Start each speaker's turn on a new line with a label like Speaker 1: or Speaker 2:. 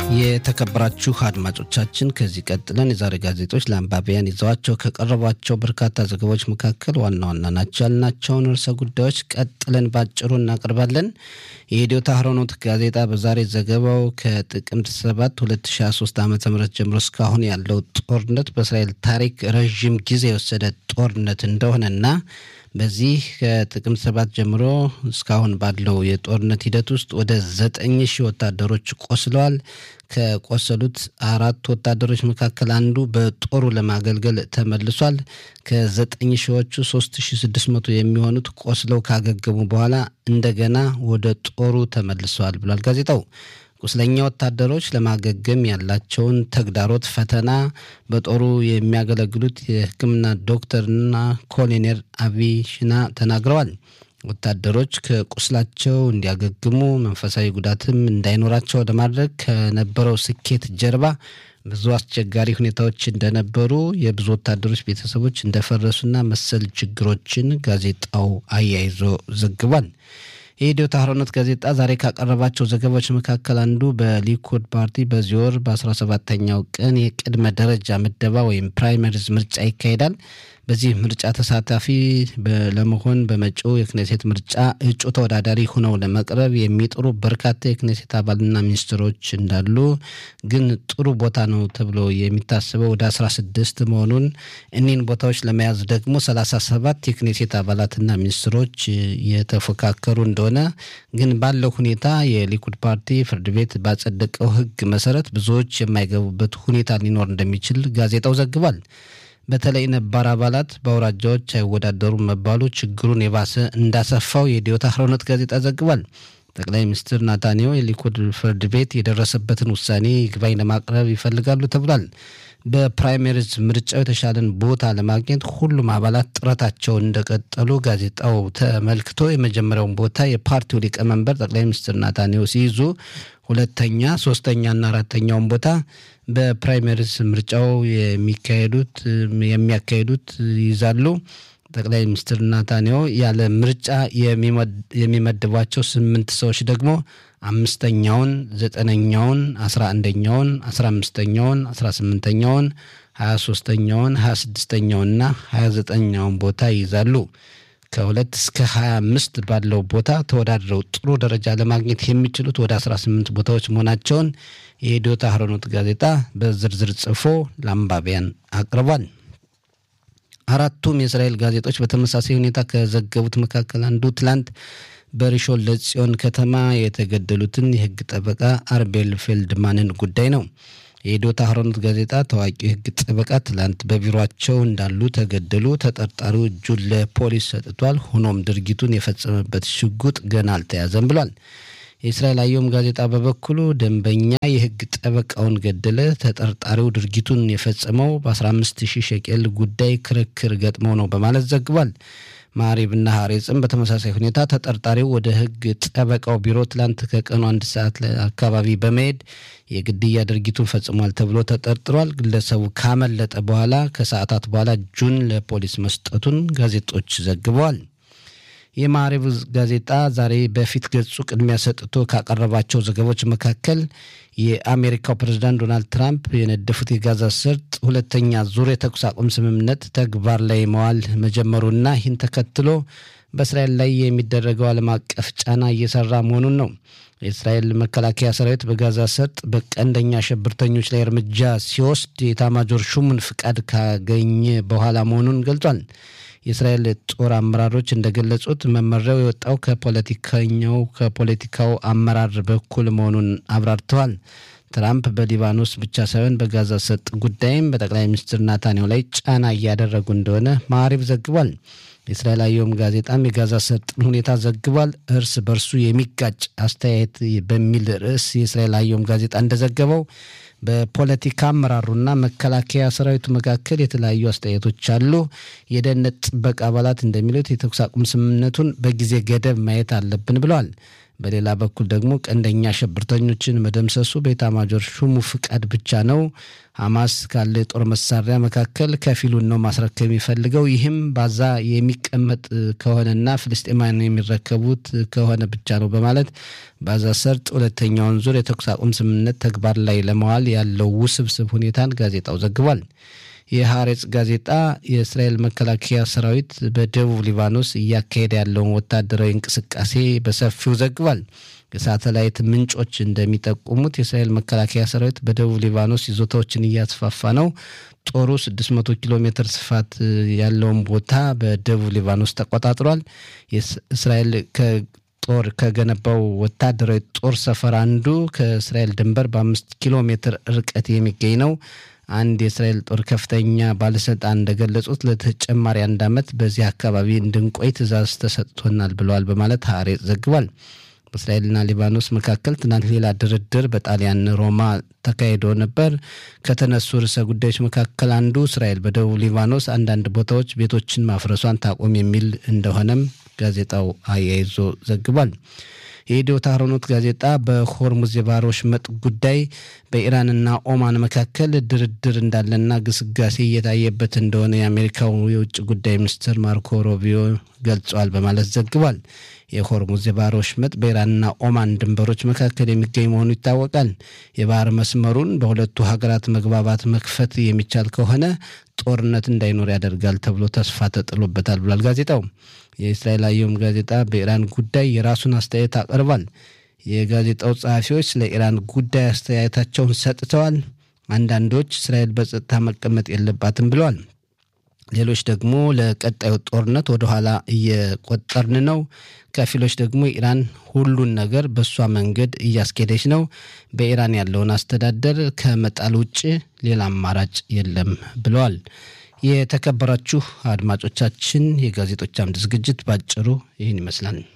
Speaker 1: የተከበራችሁ አድማጮቻችን ከዚህ ቀጥለን የዛሬ ጋዜጦች ለአንባቢያን ይዘዋቸው ከቀረቧቸው በርካታ ዘገባዎች መካከል ዋና ዋና ናቸው ያልናቸውን ርዕሰ ጉዳዮች ቀጥለን ባጭሩ እናቀርባለን። የኢትዮ ታህሮኖት ጋዜጣ በዛሬ ዘገባው ከጥቅምት 7 2023 ዓ ም ጀምሮ እስካሁን ያለው ጦርነት በእስራኤል ታሪክ ረዥም ጊዜ የወሰደ ጦርነት እንደሆነና በዚህ ከጥቅምት ሰባት ጀምሮ እስካሁን ባለው የጦርነት ሂደት ውስጥ ወደ ዘጠኝ ሺህ ወታደሮች ቆስለዋል። ከቆሰሉት አራት ወታደሮች መካከል አንዱ በጦሩ ለማገልገል ተመልሷል። ከዘጠኝ ሺዎቹ ሶስት ሺ ስድስት መቶ የሚሆኑት ቆስለው ካገገሙ በኋላ እንደገና ወደ ጦሩ ተመልሰዋል ብሏል ጋዜጣው። ቁስለኛ ወታደሮች ለማገገም ያላቸውን ተግዳሮት፣ ፈተና በጦሩ የሚያገለግሉት የሕክምና ዶክተርና ኮሎኔል አቢይ ሽና ተናግረዋል። ወታደሮች ከቁስላቸው እንዲያገግሙ መንፈሳዊ ጉዳትም እንዳይኖራቸው ለማድረግ ከነበረው ስኬት ጀርባ ብዙ አስቸጋሪ ሁኔታዎች እንደነበሩ፣ የብዙ ወታደሮች ቤተሰቦች እንደፈረሱና መሰል ችግሮችን ጋዜጣው አያይዞ ዘግቧል። የኢትዮ ታህሮኖት ጋዜጣ ዛሬ ካቀረባቸው ዘገባዎች መካከል አንዱ በሊኩድ ፓርቲ በዚህ ወር በ17ተኛው ቀን የቅድመ ደረጃ ምደባ ወይም ፕራይመሪዝ ምርጫ ይካሄዳል። በዚህ ምርጫ ተሳታፊ ለመሆን በመጪው የክኔሴት ምርጫ እጩ ተወዳዳሪ ሆነው ለመቅረብ የሚጥሩ በርካታ የክኔሴት አባልና ሚኒስትሮች እንዳሉ ግን ጥሩ ቦታ ነው ተብሎ የሚታስበው ወደ 16 መሆኑን እኒህን ቦታዎች ለመያዝ ደግሞ 37 የክኔሴት አባላትና ሚኒስትሮች የተፎካከሩ እንደሆነ ግን ባለው ሁኔታ የሊኩድ ፓርቲ ፍርድ ቤት ባጸደቀው ሕግ መሰረት ብዙዎች የማይገቡበት ሁኔታ ሊኖር እንደሚችል ጋዜጣው ዘግቧል። በተለይ ነባር አባላት በአውራጃዎች አይወዳደሩም መባሉ ችግሩን የባሰ እንዳሰፋው የኢትዮ ታህሮኖት ጋዜጣ ዘግቧል። ጠቅላይ ሚኒስትር ናታንያሁ የሊኩድ ፍርድ ቤት የደረሰበትን ውሳኔ ይግባኝ ለማቅረብ ይፈልጋሉ ተብሏል። በፕራይመሪዝ ምርጫው የተሻለን ቦታ ለማግኘት ሁሉም አባላት ጥረታቸውን እንደቀጠሉ ጋዜጣው ተመልክቶ የመጀመሪያውን ቦታ የፓርቲው ሊቀመንበር ጠቅላይ ሚኒስትር ናታንያሁ ሲይዙ ሁለተኛ፣ ሶስተኛና አራተኛውን ቦታ በፕራይመሪዝ ምርጫው የሚካሄዱት የሚያካሂዱት ይይዛሉ። ጠቅላይ ሚኒስትር ናታንያሁ ያለ ምርጫ የሚመድቧቸው ስምንት ሰዎች ደግሞ አምስተኛውን፣ ዘጠነኛውን፣ አስራ አንደኛውን፣ አስራ አምስተኛውን፣ አስራ ስምንተኛውን፣ ሀያ ሶስተኛውን፣ ሀያ ስድስተኛውንና ሀያ ዘጠኛውን ቦታ ይይዛሉ። ከሁለት እስከ ሀያ አምስት ባለው ቦታ ተወዳድረው ጥሩ ደረጃ ለማግኘት የሚችሉት ወደ አስራ ስምንት ቦታዎች መሆናቸውን የኢትዮ ታህሮኖት ጋዜጣ በዝርዝር ጽፎ ለአንባቢያን አቅርቧል። አራቱም የእስራኤል ጋዜጦች በተመሳሳይ ሁኔታ ከዘገቡት መካከል አንዱ ትላንት በሪሾን ለጽዮን ከተማ የተገደሉትን የሕግ ጠበቃ አርቤል ፌልድማንን ጉዳይ ነው። የኢትዮ ታህሮኖት ጋዜጣ ታዋቂው የሕግ ጠበቃ ትላንት በቢሮቸው እንዳሉ ተገደሉ። ተጠርጣሪው እጁን ለፖሊስ ሰጥቷል። ሆኖም ድርጊቱን የፈጸመበት ሽጉጥ ገና አልተያዘም ብሏል። የእስራኤል አየም ጋዜጣ በበኩሉ ደንበኛ የሕግ ጠበቃውን ገደለ። ተጠርጣሪው ድርጊቱን የፈጸመው በ15 ሺህ ሸቄል ጉዳይ ክርክር ገጥመው ነው በማለት ዘግቧል። ማሪብና ሀሬጽም በተመሳሳይ ሁኔታ ተጠርጣሪው ወደ ሕግ ጠበቃው ቢሮ ትላንት ከቀኑ አንድ ሰዓት አካባቢ በመሄድ የግድያ ድርጊቱን ፈጽሟል ተብሎ ተጠርጥሯል። ግለሰቡ ካመለጠ በኋላ ከሰዓታት በኋላ እጁን ለፖሊስ መስጠቱን ጋዜጦች ዘግበዋል። የማሪብ ጋዜጣ ዛሬ በፊት ገጹ ቅድሚያ ሰጥቶ ካቀረባቸው ዘገቦች መካከል የአሜሪካው ፕሬዝዳንት ዶናልድ ትራምፕ የነደፉት የጋዛ ሰርጥ ሁለተኛ ዙር የተኩስ አቁም ስምምነት ተግባር ላይ መዋል መጀመሩና ይህን ተከትሎ በእስራኤል ላይ የሚደረገው ዓለም አቀፍ ጫና እየሰራ መሆኑን ነው። የእስራኤል መከላከያ ሰራዊት በጋዛ ሰርጥ በቀንደኛ አሸብርተኞች ላይ እርምጃ ሲወስድ የኤታማዦር ሹሙን ፍቃድ ካገኘ በኋላ መሆኑን ገልጿል። የእስራኤል ጦር አመራሮች እንደገለጹት መመሪያው የወጣው ከፖለቲከኛው ከፖለቲካው አመራር በኩል መሆኑን አብራርተዋል። ትራምፕ በሊባኖስ ብቻ ሳይሆን በጋዛ ሰርጥ ጉዳይም በጠቅላይ ሚኒስትር ናታንያሁ ላይ ጫና እያደረጉ እንደሆነ ማዕሪብ ዘግቧል። የእስራኤል አየም ጋዜጣም የጋዛ ሰርጥን ሁኔታ ዘግቧል። እርስ በርሱ የሚጋጭ አስተያየት በሚል ርዕስ የእስራኤል አየም ጋዜጣ እንደዘገበው በፖለቲካ አመራሩና መከላከያ ሰራዊቱ መካከል የተለያዩ አስተያየቶች አሉ። የደህንነት ጥበቃ አባላት እንደሚሉት የተኩስ አቁም ስምምነቱን በጊዜ ገደብ ማየት አለብን ብለዋል። በሌላ በኩል ደግሞ ቀንደኛ ሽብርተኞችን መደምሰሱ በኤታማዦር ሹሙ ፍቃድ ብቻ ነው። ሐማስ ካለ የጦር መሳሪያ መካከል ከፊሉን ነው ማስረከብ የሚፈልገው። ይህም ባዛ የሚቀመጥ ከሆነና ፍልስጤማውያን የሚረከቡት ከሆነ ብቻ ነው በማለት ባዛ ሰርጥ ሁለተኛውን ዙር የተኩስ አቁም ስምምነት ተግባር ላይ ለመዋል ያለው ውስብስብ ሁኔታን ጋዜጣው ዘግቧል። የሐሬጽ ጋዜጣ የእስራኤል መከላከያ ሰራዊት በደቡብ ሊባኖስ እያካሄደ ያለውን ወታደራዊ እንቅስቃሴ በሰፊው ዘግቧል። የሳተላይት ምንጮች እንደሚጠቁሙት የእስራኤል መከላከያ ሰራዊት በደቡብ ሊባኖስ ይዞታዎችን እያስፋፋ ነው። ጦሩ 600 ኪሎ ሜትር ስፋት ያለውን ቦታ በደቡብ ሊባኖስ ተቆጣጥሯል። እስራኤል ጦር ከገነባው ወታደራዊ ጦር ሰፈር አንዱ ከእስራኤል ድንበር በአምስት ኪሎ ሜትር ርቀት የሚገኝ ነው። አንድ የእስራኤል ጦር ከፍተኛ ባለስልጣን እንደገለጹት ለተጨማሪ አንድ ዓመት በዚህ አካባቢ እንድንቆይ ትዕዛዝ ተሰጥቶናል ብለዋል በማለት ሐሬጽ ዘግቧል። በእስራኤልና ሊባኖስ መካከል ትናንት ሌላ ድርድር በጣሊያን ሮማ ተካሂዶ ነበር። ከተነሱ ርዕሰ ጉዳዮች መካከል አንዱ እስራኤል በደቡብ ሊባኖስ አንዳንድ ቦታዎች ቤቶችን ማፍረሷን ታቆም የሚል እንደሆነም ጋዜጣው አያይዞ ዘግቧል። የኢትዮ ታህሮኖት ጋዜጣ በሆርሙዝ የባህር ወሽመጥ ጉዳይ በኢራንና ኦማን መካከል ድርድር እንዳለና ግስጋሴ እየታየበት እንደሆነ የአሜሪካው የውጭ ጉዳይ ሚኒስትር ማርኮ ሮቢዮ ገልጸዋል በማለት ዘግቧል። የሆርሙዝ የባህር ወሽመጥ በኢራንና ኦማን ድንበሮች መካከል የሚገኝ መሆኑ ይታወቃል። የባህር መስመሩን በሁለቱ ሀገራት መግባባት መክፈት የሚቻል ከሆነ ጦርነት እንዳይኖር ያደርጋል ተብሎ ተስፋ ተጥሎበታል ብሏል ጋዜጣው። የእስራኤል አየም ጋዜጣ በኢራን ጉዳይ የራሱን አስተያየት አቅርቧል። የጋዜጣው ጸሐፊዎች ስለ ኢራን ጉዳይ አስተያየታቸውን ሰጥተዋል። አንዳንዶች እስራኤል በጸጥታ መቀመጥ የለባትም ብለዋል። ሌሎች ደግሞ ለቀጣዩ ጦርነት ወደኋላ እየቆጠርን ነው። ከፊሎች ደግሞ ኢራን ሁሉን ነገር በእሷ መንገድ እያስኬደች ነው። በኢራን ያለውን አስተዳደር ከመጣል ውጭ ሌላ አማራጭ የለም ብለዋል። የተከበራችሁ አድማጮቻችን የጋዜጦች አምድ ዝግጅት ባጭሩ ይህን ይመስላል።